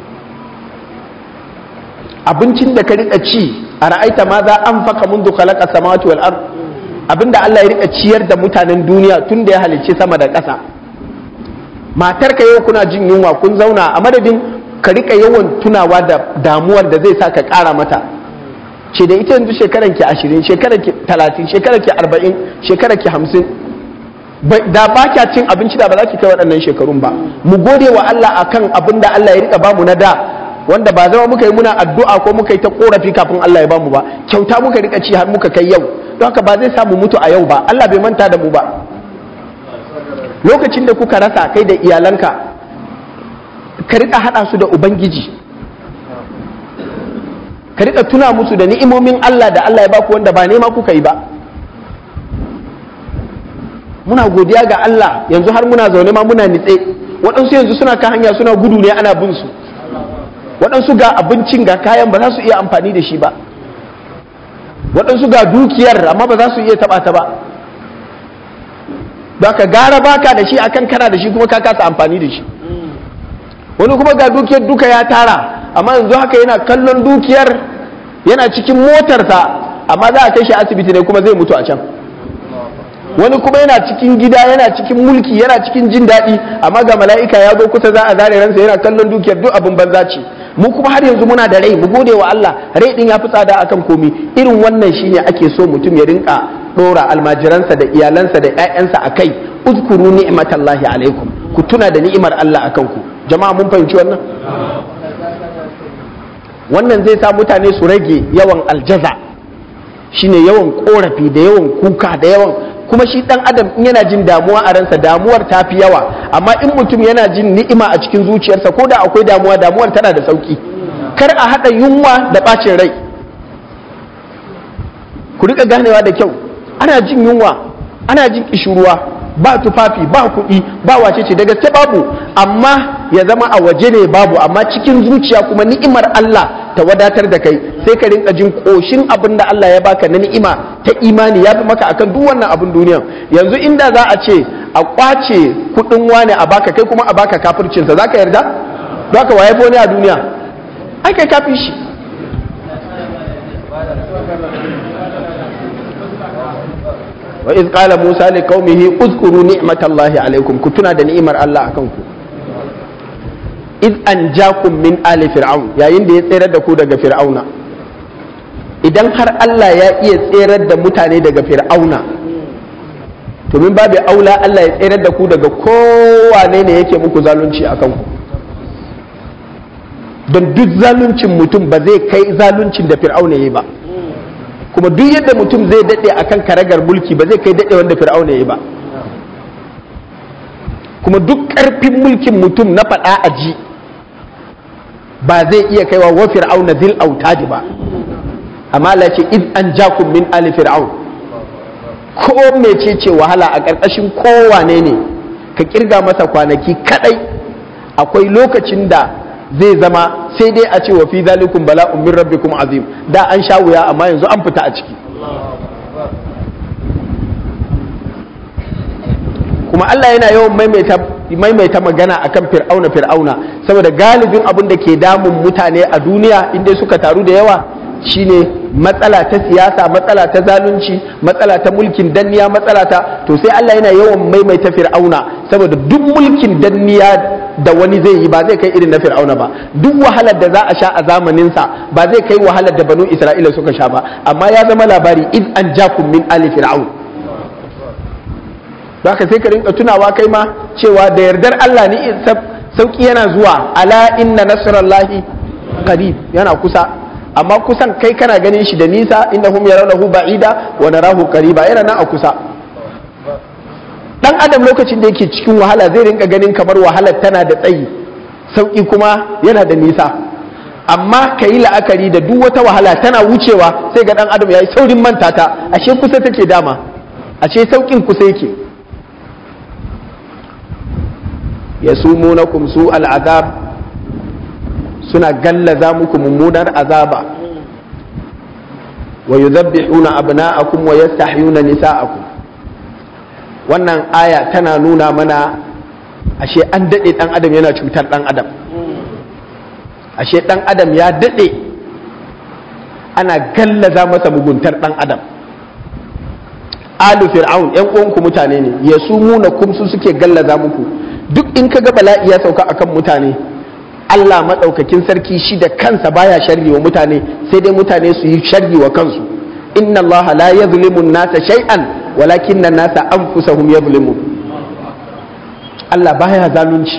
abincin da ka rika ci a ra'aita ma za an faka mundu khalaqa samawati wal ard abinda Allah ya rika ciyar da mutanen duniya tun da ya halicci sama da ƙasa matar ka yau kuna jin yunwa kun zauna a madadin ka rika yawan tunawa da damuwar da zai sa ka ƙara mata ce da ita yanzu shekaran ki ashirin shekaran ki talatin shekaran ki arba'in shekaran ki hamsin da ba kya cin abinci da ba za ki kai waɗannan shekarun ba mu gode wa Allah akan abin da Allah ya rika bamu na da wanda ba zama muka yi muna addu'a ko muka yi ta korafi kafin Allah ya bamu ba kyauta muka rika ci har muka kai yau don haka ba zai samu mutu a yau ba Allah bai manta da mu ba lokacin da kuka rasa kai da iyalanka ka rika haɗa su da ubangiji ka rika tuna musu da ni'imomin Allah da Allah ya baku wanda ba nema kuka yi ba muna godiya ga Allah yanzu har muna zaune ma muna nitse waɗansu yanzu suna kan hanya suna gudu ne ana bin su waɗansu ga abincin ga kayan ba za su iya amfani da shi ba waɗansu ga dukiyar amma ba za su iya taɓa ta ba ba ka gara baka da shi akan kana da shi kuma ka kasa amfani da shi wani kuma ga dukiyar duka ya tara amma yanzu haka yana kallon dukiyar yana cikin motarsa amma za a kai shi asibiti ne kuma zai mutu a can wani kuma yana cikin gida yana cikin mulki yana cikin jin daɗi amma ga mala'ika ya zo kusa za a zare ransa yana kallon dukiyar duk abin banza ce mu kuma har yanzu muna da rai mu gode wa Allah rai din ya fi tsada akan komi irin wannan shine ake so mutum ya rinka dora almajiransa da iyalansa da ƴaƴansa akai uzkuru ni'matallahi alaikum ku tuna da ni'imar Allah akan ku jama'a mun fahimci wannan wannan zai sa mutane su rage yawan aljaza shine yawan korafi da yawan kuka da yawan kuma shi dan adam in yana jin damuwa a ransa damuwar ta fi yawa amma in mutum yana jin ni'ima a cikin zuciyarsa ko da akwai damuwa damuwar tana da sauki kar a haɗa yunwa da ɓacin rai ku rika ganewa da kyau ana jin yunwa ana jin kishuruwa ba tufafi ba kuɗi ba wace ce daga babu amma ya zama a waje ne babu amma cikin zuciya kuma ni'imar Allah ta wadatar da kai sai ka rinka jin koshin abin da Allah ya baka na ni'ima ta imani ya fi maka akan duk wannan abin duniya yanzu inda za a ce a kwace kuɗin wane a baka kai kuma a baka kafircinsa za ka yarda za ka waye ne a duniya ai kai kafin shi wa iz qala musa li qaumihi uzkuru ni'matallahi alaikum ku tuna da ni'imar Allah akan ku iz anjakum min ali fir'aun yayin da ya tsere da ku daga fir'auna idan har Allah ya iya tserar da mutane daga fir'auna to min babu aula Allah ya tserar da ku daga kowane ne yake muku zalunci akan ku don duk zaluncin mutum ba zai kai zaluncin da fir'auna ya yi ba kuma duk yadda mutum zai daɗe a kan karagar mulki ba zai kai daɗe wanda fir'auna ya ba kuma duk ƙarfin mulkin mutum na faɗa a ji ba zai iya kaiwa wa fir'auna zil autadi ba amma Allah ce id an jakum min ali fir'aun ko mecece wahala a ƙarƙashin kowane ne ka kirga masa kwanaki kadai akwai lokacin da zai zama sai dai a ce wa fi zalikum bala'un min rabbikum azim da an sha wuya amma yanzu an fita a ciki kuma Allah yana yawan maimaita maimaita magana akan fir'auna fir'auna saboda galibin abin da ke damun mutane a duniya inda suka taru da yawa shine matsala ta siyasa matsala ta zalunci matsala ta mulkin danniya matsala ta to sai Allah yana yawan maimaita fir'auna saboda duk mulkin danniya da wani zai yi ba zai kai irin na fir'auna ba duk wahalar da za a sha a zamaninsa ba zai kai wahalar da banu isra'ila suka sha ba amma ya zama labari id an jakum min ali fir'aun ka sai ka rinka tunawa kai ma cewa da yardar Allah ni sauki yana zuwa ala inna nasrallahi qarib yana kusa amma kusan kai kana ganin shi da nisa innahum yarawnahu ba'ida wa narahu qariba yana nan a kusa dan adam lokacin da yake cikin wahala zai rinka ganin kamar wahalar tana da tsayi sauki kuma yana da nisa amma ka yi la'akari da duk wata wahala tana wucewa sai ga dan adam ya yi saurin manta ta ashe kusa take dama ashe saukin kusa yake yasumunakum su al'azab suna gallaza muku mummunar azaba wa yuzabbihuna abna'akum wa yastahyuna nisa'akum wannan aya tana nuna mana ashe an dade dan adam yana cutar dan adam ashe dan adam ya dade ana gallaza masa muguntar dan adam alu fir'aun yan uwanku mutane ne yasumunakum su suke gallaza muku duk in ka ga bala'i ya sauka akan mutane Allah maɗaukakin sarki shi da kansa baya sharri wa mutane sai dai mutane su yi sharri wa kansu inna Allah la yazlimu nasa shay'an walakin nasa anfusahum yazlimun Allah baya zalunci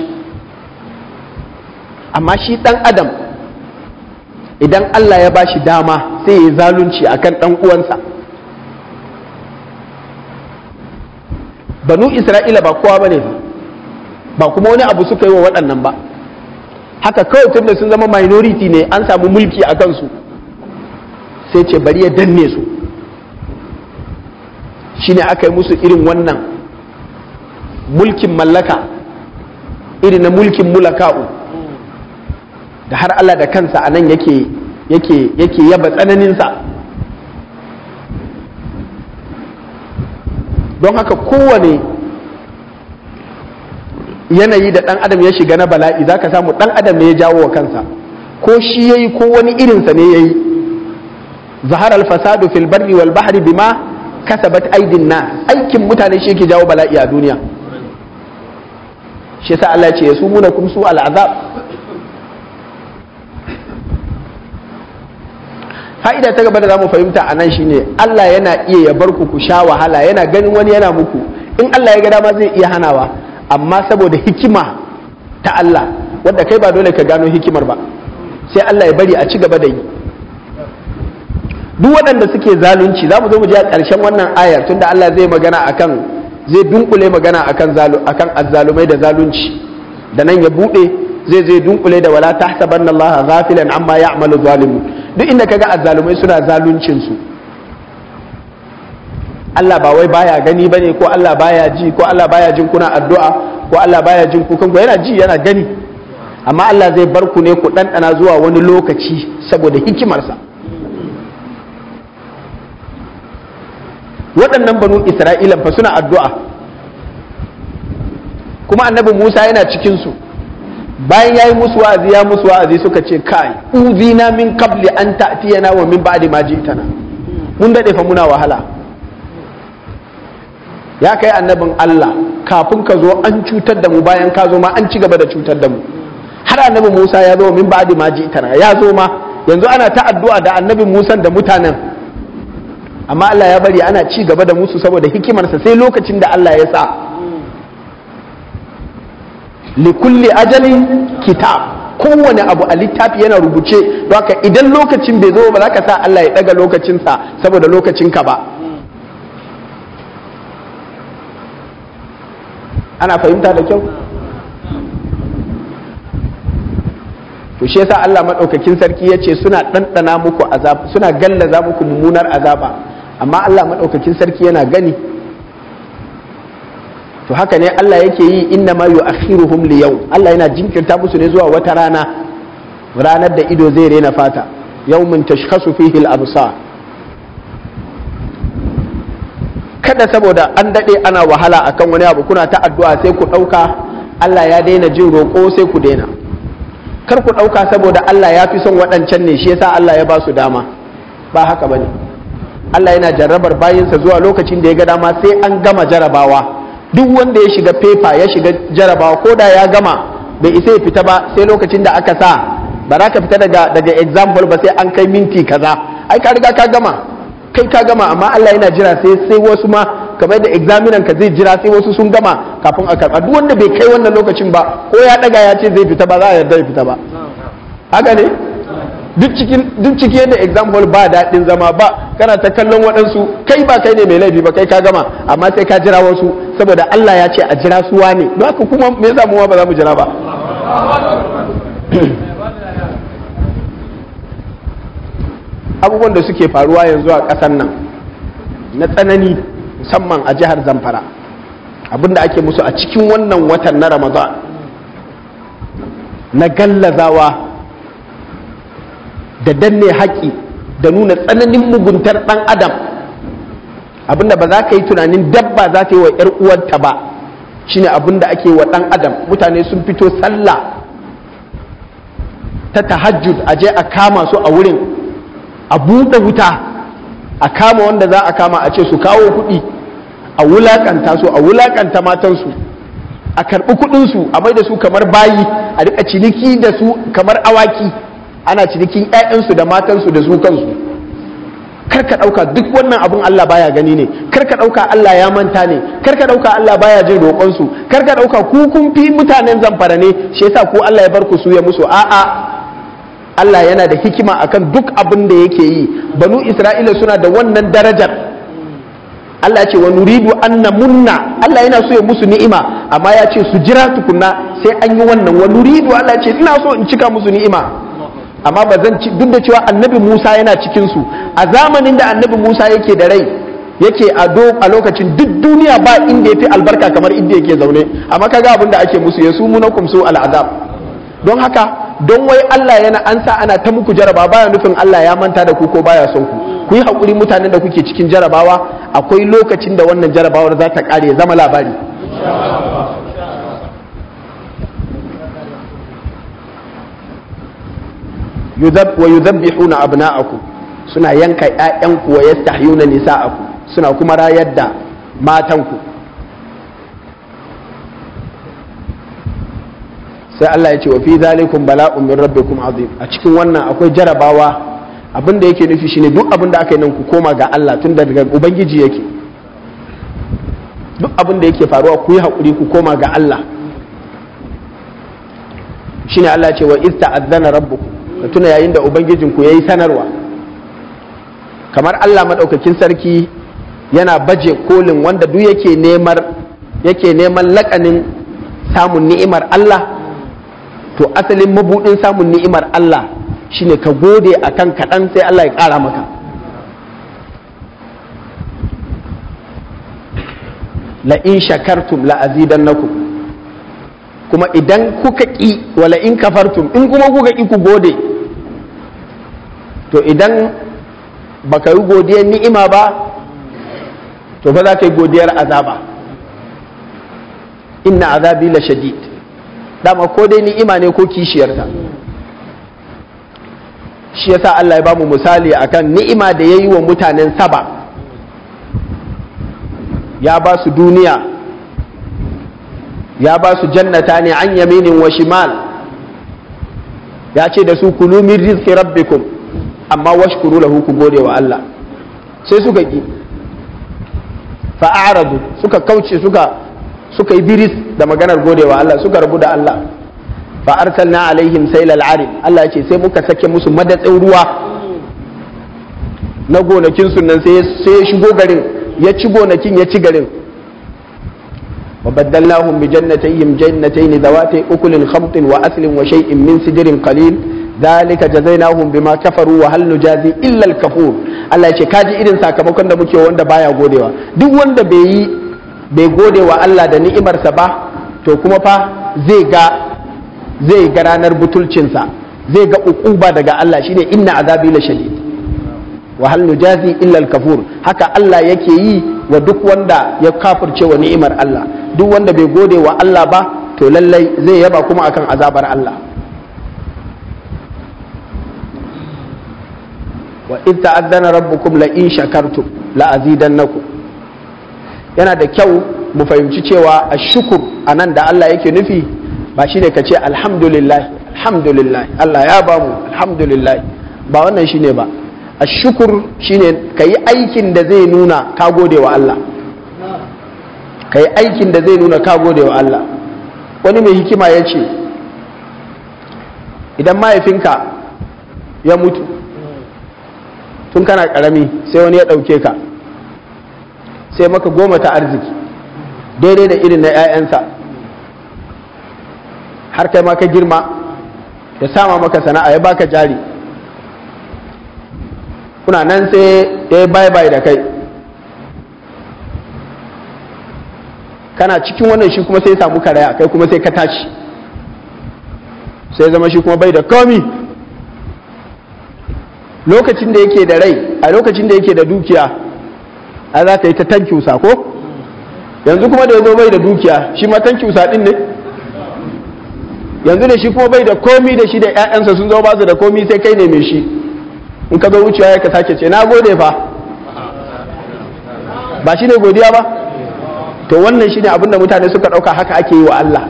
amma shi dan adam idan Allah ya bashi dama sai ya yi zalunci akan dan uwansa banu Isra'ila ba kowa bane ba ba kuma wani abu suka yi wa waɗannan ba haka kawai tun da sun zama minority ne an samu mulki a kansu sai ce bari ya danne su shine aka yi musu irin wannan mulkin mallaka irin na mulkin mulaka'u da har Allah da kansa a nan yake yake yake yaba tsananinsa don haka kowane yanayi da ɗan adam ya shiga na bala'i za ka samu ɗan adam ne ya jawo wa kansa ko shi ya yi ko wani irinsa ne ya yi zahar alfasadu fil barri wal bahri bima kasabat aidin na aikin mutane shi yake jawo bala'i a duniya shi sa Allah ce ya su muna kum su al'azab fa'ida ta gaba da zamu fahimta a nan shine Allah yana iya ya bar ku ku sha wahala yana ganin wani yana muku in Allah ya ga dama zai iya hanawa amma saboda hikima ta Allah wadda kai ba dole ka gano hikimar ba sai Allah ya bari a ci gaba da yi duk waɗanda suke zalunci za mu zo mu je a ƙarshen wannan ayar tunda Allah zai magana akan zai dunkule magana akan zalu akan azzalumai da zalunci da nan ya bude zai zai dunkule da wala tahsabanna Allah ghafilan amma ya'malu zalimun duk inda kaga azzalumai suna zaluncin su Allah ba wai baya gani bane ko Allah baya ji ko Allah baya jin kuna addu'a ko Allah baya jin kukan ku yana ji yana gani amma Allah zai bar ku ne ku ɗanɗana zuwa wani lokaci saboda hikimarsa waɗannan banu Isra'ila fa suna addu'a kuma annabi Musa yana cikinsu bayan ya yi musu wa'azi ya musu wa'azi suka ce kai uzina min qabli an ta'tiyana wa min ba'di ma ji'tana mun dade fa muna wahala ya kai annabin Allah kafin ka zo an cutar da mu bayan ka zo ma an ci gaba da cutar da mu har annabi Musa ya zo min ba'di ma ji'tana ya zo ma yanzu ana ta addu'a da annabi Musa da mutanen amma Allah ya bari ana ci gaba da musu saboda hikimarsa sai lokacin da Allah ya sa likulli ajalin kitab kowane abu a littafi yana rubuce don haka idan lokacin bai zo ba za ka sa Allah ya daga lokacinsa saboda lokacinka ba ana fahimta da kyau to shi yasa Allah madaukakin sarki yace suna ɗanɗana muku azab suna gallaza muku mummunar azaba amma Allah madaukakin sarki yana gani to haka ne Allah yake yi inna ma yu'akhiruhum li yau Allah yana jinkirta musu ne zuwa wata rana ranar da ido zai rena fata yawmin tashkhasu fihi al-absar kada saboda an dade ana wahala akan wani abu kuna ta addu'a sai ku dauka Allah ya daina jin roƙo sai ku daina kar ku dauka saboda Allah ya fi son waɗancan ne shi yasa Allah ya ba su dama ba haka bane Allah yana jarrabar bayinsa zuwa lokacin da ya ga dama sai an gama jarabawa duk wanda ya shiga fefa ya shiga jarabawa ko da ya gama bai isa ya fita ba sai lokacin da aka sa ba za ka fita daga daga example ba sai an kai minti kaza ai ka riga ka gama kai ka gama amma Allah yana jira sai sai wasu ma kamar da examinan ka zai jira sai wasu sun gama kafin a karba duk wanda bai kai wannan lokacin ba ko ya daga ya ce zai fita ba za a yarda ya fita ba haka ne duk cikin duk ciki yadda example ba daɗin zama ba kana ta kallon waɗansu kai ba kai ne mai laifi ba kai ka gama amma sai ka jira wasu saboda Allah ya ce a jira su wane don haka kuma me yasa mu ba za mu jira ba abubuwan da suke faruwa yanzu a ƙasar nan na tsanani musamman a jihar zamfara abinda ake musu a cikin wannan watan na ramadan na gallazawa da danne haƙi da nuna tsananin muguntar ɗan adam abinda ba za ka yi tunanin dabba za ta yi wa 'yar uwarta ba shine abinda ake wa ɗan adam mutane sun fito sallah ta tahajjud a je a kama su a wurin a buɗe wuta a kama wanda za a kama a ce su kawo kuɗi a wulaƙanta su a wulaƙanta matansu a karɓi kuɗinsu a mai da su kamar bayi a riƙa ciniki da su kamar awaki ana cinikin 'ya'yansu da matansu da su kansu kar ka ɗauka duk wannan abun Allah baya gani ne kar ka ɗauka Allah ya manta ne kar ka ɗauka Allah baya jin roƙonsu kar ka ɗauka ku kun fi mutanen zamfara ne shi yasa ku Allah ya bar ku su ya musu a'a Allah yana da hikima akan duk abin da yake yi banu Isra'ila suna da wannan darajar Allah ya ce wa nuridu an namunna Allah yana so ya musu ni'ima amma ya ce su jira tukunna sai an yi wannan wa nuridu Allah ya ce ina so in cika musu ni'ima amma ba zan ci duk da cewa annabi Musa yana cikin su a zamanin da annabi Musa yake da rai yake a do a lokacin duk duniya ba inda yafi albarka kamar inda yake zaune amma kaga abin da ake musu yasu munakum su al'azab don haka don wai Allah yana an sa ana ta muku jaraba baya nufin Allah ya manta da ku ko baya son ku ku yi haƙuri mutanen da kuke cikin jarabawa akwai lokacin da wannan jarabawar za ta ƙare ya zama labari wa yuzabbihuna abna'akum suna yanka ƴaƴanku wa yastahyuna nisa'akum suna kuma rayar da matanku sai Allah ya ce wa fi zalikum bala'un min rabbikum azim a cikin wannan akwai jarabawa abin da yake nufi shine duk abin da aka yi nan ku koma ga Allah tun da daga ubangiji yake duk abin da yake faruwa ku yi haƙuri ku koma ga Allah shine Allah ya ce wa ista'azzana rabbukum ka tuna yayin da ubangijin ku yayi sanarwa kamar Allah madaukakin sarki yana baje kolin wanda duk yake neman yake neman lakanin samun ni'imar Allah to asalin mabudin samun ni'imar Allah shine ka gode akan kaɗan sai Allah ya ƙara maka la in shakartum la azidannakum kuma idan kuka ƙi wala in kafartum in kuma kuka ƙi ku gode to idan baka yi godiyar ni'ima ba to ba za ka yi godiyar azaba inna azabi la shadid dama ko dai ni'ima ne ko kishiyarta shi yasa Allah ya bamu misali akan ni'ima da ya yi wa mutanen saba ya ba su duniya ya ba su jannata ne an yaminin wa shimal ya ce da su kulu min rizqi rabbikum amma washkuru lahu ku gode wa Allah sai suka ki fa'aradu suka kauce suka suka yi biris da maganar gode wa Allah suka rabu da Allah fa arsalna alaihim sailal arim Allah ce sai muka sake musu madatsin ruwa na gonakin su nan sai ya shigo garin ya ci gonakin ya ci garin wa baddalnahum bi jannatayhim jannatayn zawatay ukulin khamtin wa aslin wa shay'in min sidrin qalil zalika jazainahum bima kafaru wa hal nujazi illa al kafur Allah ya ce kaji irin sakamakon da muke wanda baya godewa duk wanda bai yi bai gode wa Allah da ni'imarsa ba to kuma fa zai ga zai ga ranar butulcinsa zai ga uquba daga Allah shine inna azabi la shadid wa hal nujazi illa al kafur haka Allah yake yi wa duk wanda ya kafirce wa ni'imar Allah duk wanda bai gode wa Allah ba to lallai zai yaba kuma akan azabar Allah wa in ta'azzana rabbukum la in shakartum la azidannakum yana da kyau mu fahimci cewa ashukur anan da Allah yake nufi ba shine ka ce alhamdulillah alhamdulillah Allah ya bamu alhamdulillah ba wannan shine ba ashukur shine ka yi aikin da zai nuna ka gode wa Allah ka yi aikin da zai nuna ka gode wa Allah wani mai hikima ya ce idan mahaifinka ya mutu tun kana karami sai wani ya ɗauke ka sai maka goma ta arziki daidai da irin na 'ya'yansa har kai ma ka girma ya sama maka sana'a ya baka jari kuna nan sai ya yi bye-bye da kai kana cikin wannan shi kuma sai samu karaya kai kuma sai ka tashi sai zama shi kuma bai da komi lokacin da yake da rai a lokacin da yake da dukiya a za ka yi ta tankiusa ko yanzu kuma da ya zo bai da dukiya shi ma tankiusa din ne yanzu da shi kuma bai da komi da shi da 'ya'yansa sun zo ba su da komi sai kai ne mai shi in ka zo wucewa ya ka sake ce na gode fa ba shi ne godiya ba to wannan shi ne abinda mutane suka ɗauka haka ake yi wa Allah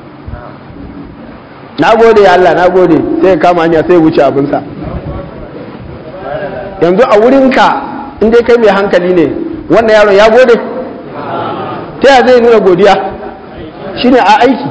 na gode ya Allah na gode sai ya kama hanya sai ya wuce abinsa yanzu a wurinka in dai kai mai hankali ne wannan yaron ya gode ta ya zai nuna godiya shine a aiki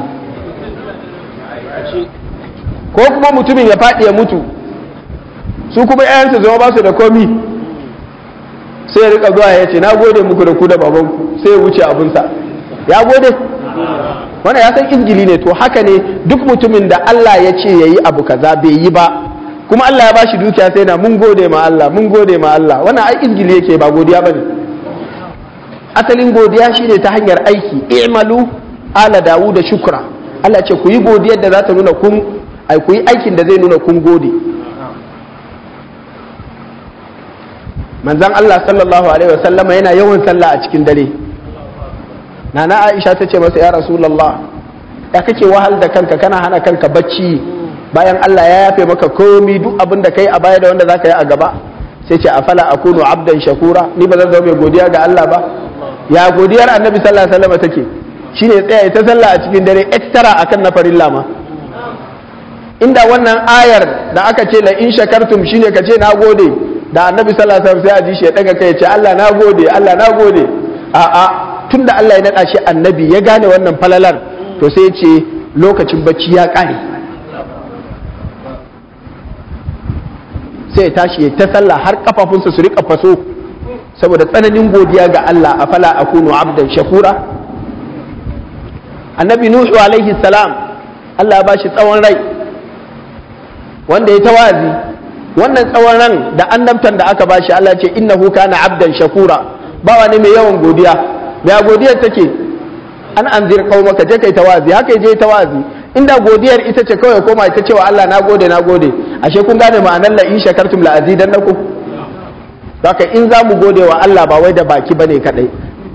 ko kuma mutumin ya faɗi ya mutu su kuma 'ya'yansu zama ba su da komi sai ya rika zuwa ya ce na gode muku da ku da babanku sai ya wuce abinsa ya gode wannan ya san izgili ne to haka ne duk mutumin da Allah ya ce ya yi abu kaza bai yi ba kuma Allah ya ba shi dukiya sai na mun gode ma Allah mun gode ma Allah wannan ai izgili yake ba godiya bane asalin godiya shine ta hanyar aiki i'malu ala dawuda shukra Allah ce ku yi godiyar da za ta nuna kun ai ku yi aikin da zai nuna kun gode manzon Allah sallallahu alaihi wasallama yana yawan sallah a cikin dare nana Aisha ta ce masa ya rasulullah ya kake wahal da kanka kana hana kanka bacci bayan Allah ya yafe maka komi duk abin da kai a baya da wanda zaka yi a gaba sai ce afala akunu abdan shakura ni ba zan zama mai godiya ga Allah ba ya godiyar annabi sallallahu alaihi wasallam take shine tsaya ta sallah a cikin dare extra akan na farilla ma inda wannan ayar da aka ce la in shakartum shine ka ce na gode da annabi sallallahu alaihi wasallam sai a ji shi ya daga kai ya ce Allah na gode Allah na gode a'a tunda Allah ya nada shi annabi ya gane wannan falalar to sai ya ce lokacin bacci ya kare sai ya tashi ya ta sallah har kafafunsa su rika faso saboda tsananin godiya ga Allah a fala akunu abdan shakura annabi nuhu alaihi salam Allah ya bashi tsawon rai wanda ya tawazi wannan tsawon ran da annabtan da aka bashi Allah ce innahu kana abdan shakura bawa ne mai yawan godiya mai godiyar take an anzir qaumaka je kai tawazi haka je tawazi inda godiyar ita ce kawai koma ita cewa Allah na gode na gode ashe kun gane ma'anar la in shakartum la azidannakum haka in za mu gode wa Allah ba wai da baki bane kadai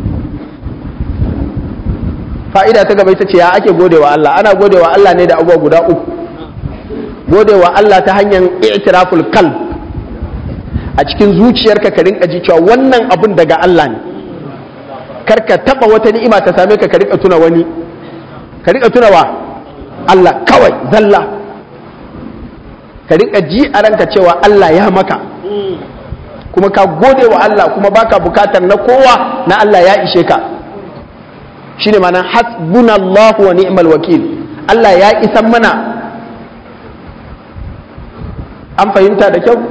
fa'ida ta gaba ita ce ya ake gode wa Allah ana gode wa Allah ne da abubuwa guda uku gode wa Allah ta hanyar i'tiraful qalb a cikin zuciyarka ka rinka ji cewa wannan abun daga Allah ne kar ka taba wata ni'ima ta same ka ka rika tuna wani ka rika tuna wa Allah kawai zalla ka rika ji a ranka cewa Allah ya maka kuma ka gode wa Allah kuma baka bukatar na kowa na Allah ya ishe ka shine ma'anar hasbunallahu wa ni'mal wakil Allah ya isan mana an fahimta da kyau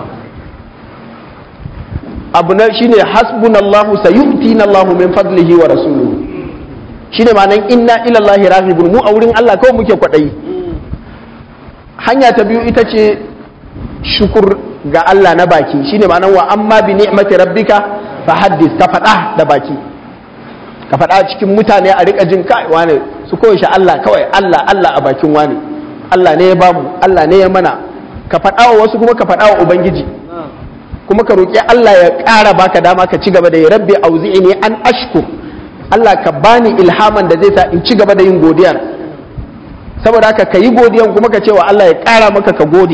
abu na shine hasbunallahu sayu'tina Allahu min fadlihi wa rasuluhu shine ma'anar inna ila Allah raghibun mu a wurin Allah kawai muke kwadayi hanya ta biyu ita ce shukur ga Allah na baki shine ma'anar wa amma bi ni'mati rabbika fa haddis ka faɗa da baki ka faɗa cikin mutane a rika jin kai wane su koyi shi Allah kawai Allah Allah a bakin wane Allah ne ya bamu Allah ne ya mana ka faɗa wa wasu kuma ka faɗa wa ubangiji kuma ka roƙi Allah ya ƙara baka dama ka ci gaba da ya rabbi auzi'ini an ashkur Allah ka bani ilhaman da zai sa in ci gaba da yin godiyar saboda haka ka yi godiyan kuma ka ce wa Allah ya ƙara maka ka gode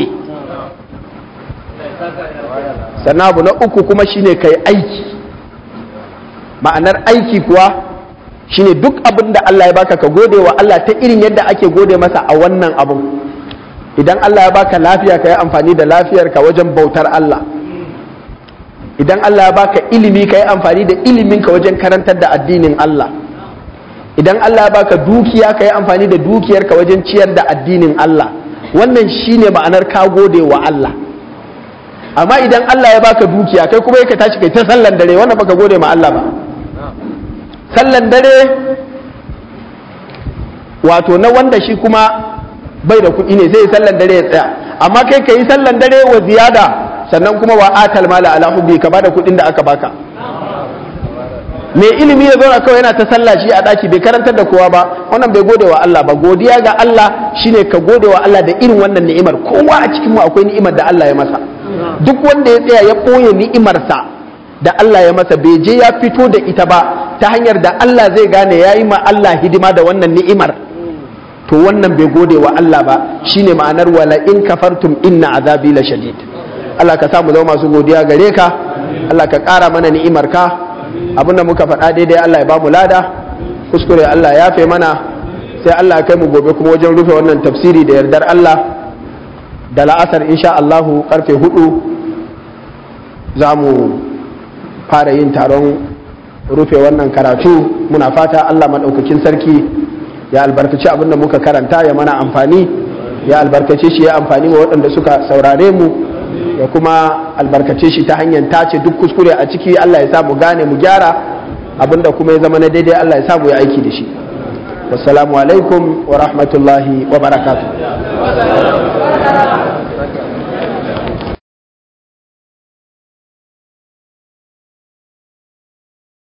sannan abu na uku kuma shine ka yi aiki ma'anar aiki kuwa shine duk abin da Allah ya baka ka gode wa Allah ta irin yadda ake gode masa a wannan abun idan Allah ya baka lafiya ka yi amfani da lafiyarka wajen bautar Allah idan Allah ya baka ilimi ka yi amfani da iliminka wajen karantar da addinin Allah idan Allah ya baka dukiya ka yi amfani da dukiyarka wajen ciyar da addinin Allah wannan shine ma'anar ka gode wa Allah amma idan Allah ya baka dukiya kai kuma ka tashi kai ta sallan dare wannan baka gode ma Allah ba sallan dare wato na wanda shi kuma bai da kuɗi ne sai sallan dare ya tsaya amma kai ka yi sallan dare wa ziyada sannan kuma wa atal mala ala hubbi ka bada kuɗin da aka baka mai ilimi ya zauna kawai yana ta sallah shi a daki bai karantar da kowa ba wannan bai gode wa Allah ba godiya ga Allah shine ka gode wa Allah da irin wannan ni'imar kowa a cikin mu akwai ni'imar da Allah ya masa duk wanda ya tsaya ya ɓoye ni'imarsa da Allah ya masa bai je ya fito da ita ba ta hanyar da Allah zai gane ya yi ma Allah hidima da wannan ni'imar to wannan bai gode wa Allah ba shine ma'anar wala in kafartum inna azabi la shadid Allah ka samu zama masu godiya gare ka Allah ka ƙara mana ni'imar ka abinda muka faɗa daidai Allah ya ba mu lada kuskure Allah ya fe mana sai Allah ya kai mu gobe kuma wajen rufe wannan tafsiri da yardar Allah da la'asar insha Allahu karfe hudu za mu fara yin taron rufe wannan karatu muna fata Allah maɗaukakin sarki ya albarkaci abinda muka karanta ya mana amfani ya albarkace shi ya amfani wa waɗanda suka saurare mu ya kuma albarkace shi ta hanyar tace duk kuskure a ciki Allah ya sa mu gane mu gyara abinda kuma ya zama na daidai Allah ya sa mu yi aiki da shi wassalamu alaikum wa rahmatullahi wa barakatuh